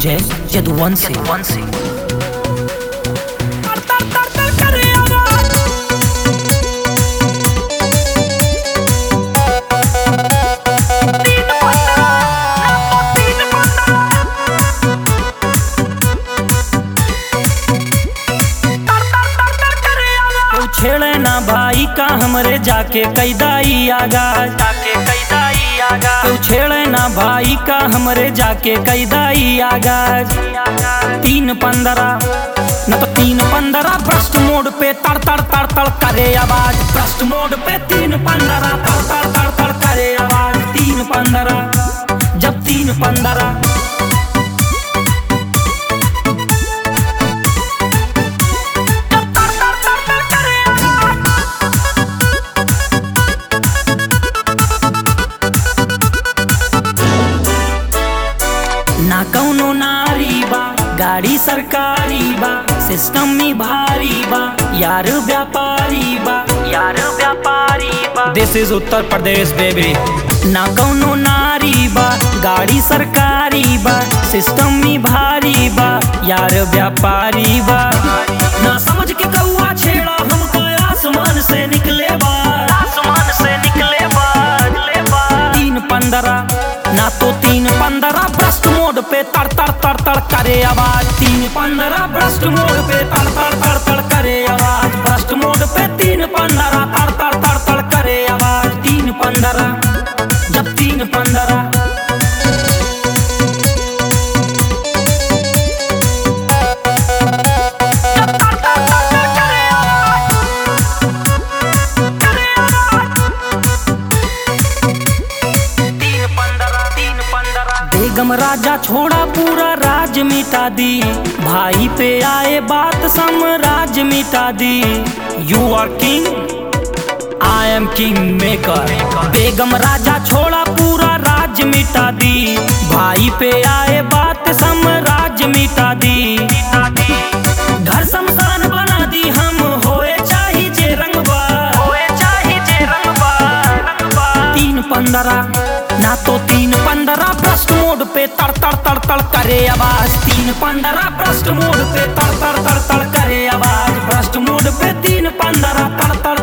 संजय यदुवंशी तू छेड़े ना भाई का हमरे जाके कैदाई आगा जाके कैदाई आगा तू छेड़े ना भाई का हमरे जाके कैदाई आगा तीन पंद्रह न तो तीन पंद्रह भ्रष्ट मोड पे तड़ तड़ तड़ तड़ करे आवाज भ्रष्ट मोड पे तीन पंद्रह तड़ तड़ तड़ तड़ करे आवाज तीन पंद्रह जब तीन पंद्रह ना कौनो नारी बा गाड़ी सरकारी बा सिस्टम में भारी बा यार व्यापारी बा यार व्यापारी बा दिस इज उत्तर प्रदेश बेबी ना कौनो नारी बा गाड़ी सरकारी बा सिस्टम में भारी बा यार व्यापारी बा ना समझ के कौआ छेड़ा हमको आसमान से निकले बा आसमान से निकले बा निकले बा तीन पंद्रह ना तो तीन पंद्रह भ्रष्ट मोड पे तड़ तड़ तड़ तड़ करे आवाज तीन पंद्रह भ्रष्ट मोड पे तड़ तड़ तड़ तड़ करे आवाज भ्रष्ट मोड पे तीन पंद्रह तड़ तड़ तड़ तड़ करे आवाज तीन पंद्रह जब तीन पंद्रह बेगम राजा छोड़ा पूरा राज मिटा दी भाई पे आए बात साम्राज्य मिटा दी you are king I am king maker बेगम राजा छोड़ा पूरा राज मिटा दी भाई पे आए बात साम्राज्य मिटा दी घर शमशान बना दी हम होए चाही जे रंगबा होए चाही जे रंगबा रंगबा तीन पंद्रह ना तो तीन पंद्रह भ्रष्ट मोड पे तड़ तड़ तड़ तड़ करे आवाज तीन पंद्रह भ्रष्ट मोड पे तड़ तड़ तड़ तड़ करे आवाज भ्रष्ट मोड पे तीन पंद्रह तड़ तड़